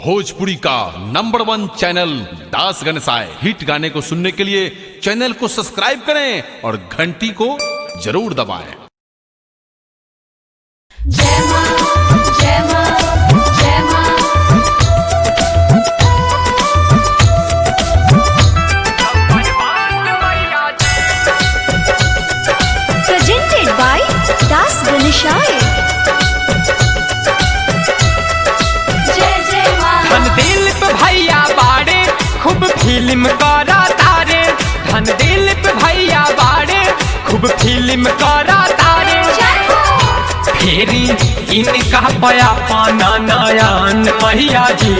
भोजपुरी का number one channel दास गणसाय हिट गाने को सुनने के लिए चैनल को सब्सक्राइब करें और घंटी को जरूर दबाएं जय मां जय मां जय मां presented by Das Ganeshaya. जय जय मां धन दिल पे भैया बाड़े खूब फिल्म करा तारे धन दिल पे भैया बाड़े खूब फिल्म करा तारे जय हो फेरी इनका पया पाना नयन मैया जी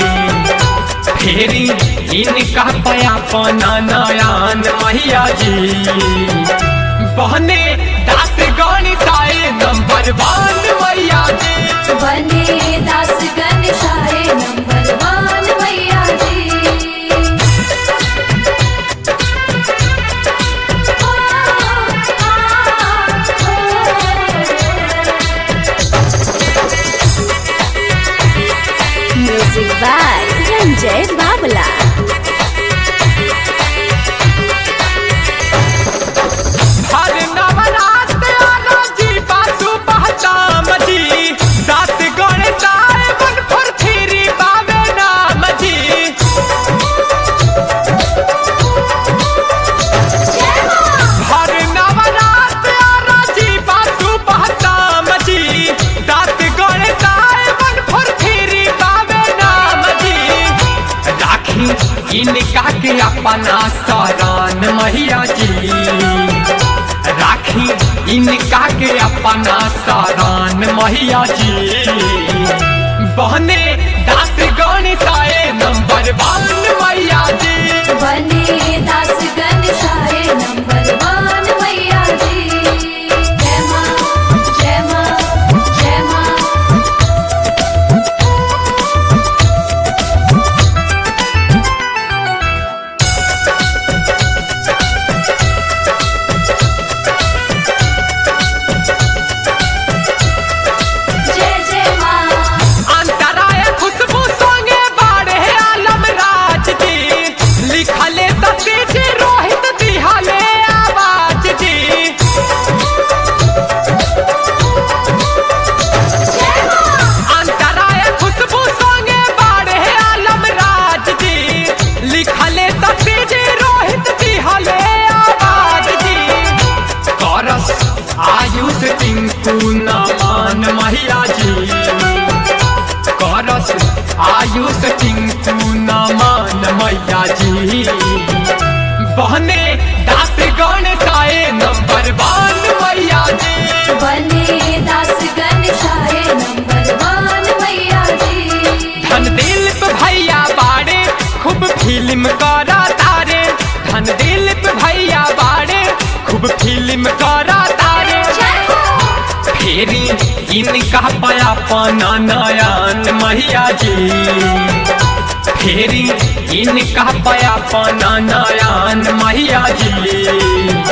फेरी इनका पया पाना नयन मैया जी बहने दास गणिताए नंबर वन मैया जी बने दास गणेशाय नंबर वन मैया जी ओ, Music by Ranjay Babala. हर नवरात आना जी बासु पहचाम जी दास गणेशाय मन फर फिरी बावे नाम जी हर नवरात आना जी बासु पहचाम जी दास गणेशाय मन फर फिरी बावे नाम जी राखी इनका के अपना सरान मैया जी राखी इनका के अपना सरान मैया जी बहने दास गणिताए नंबर वन मैया जी बने दास गणेशाय नंबर वन मैया जी जय मां जय मां जय मां जय जय मां अंतराय खुशबू संगे बाड़े आलम राज जी लिखले सतीश रोहित दिहाले आवाज जी अंतराय खुशबू संगे बाड़े आलम राज जी लिखले सतीश रोहित दिहाले आवाज जी करस आयुष टिंकू नमान मैया जी करस आयुष टिंकू नमान मैया जी बहने दास गणेशाए नंबर वन मैया जी बने दास गणेशाय नंबर वन मैया जी धन दिल पे भैया बाड़े खूब फिल्म करा तारे धन दिल पे भैया बाड़े खूब फिल्म करा तारे जय हो फेरी इनका पया पाना नयन मैया जी फेरी इनका पया पाना नयन मैया जी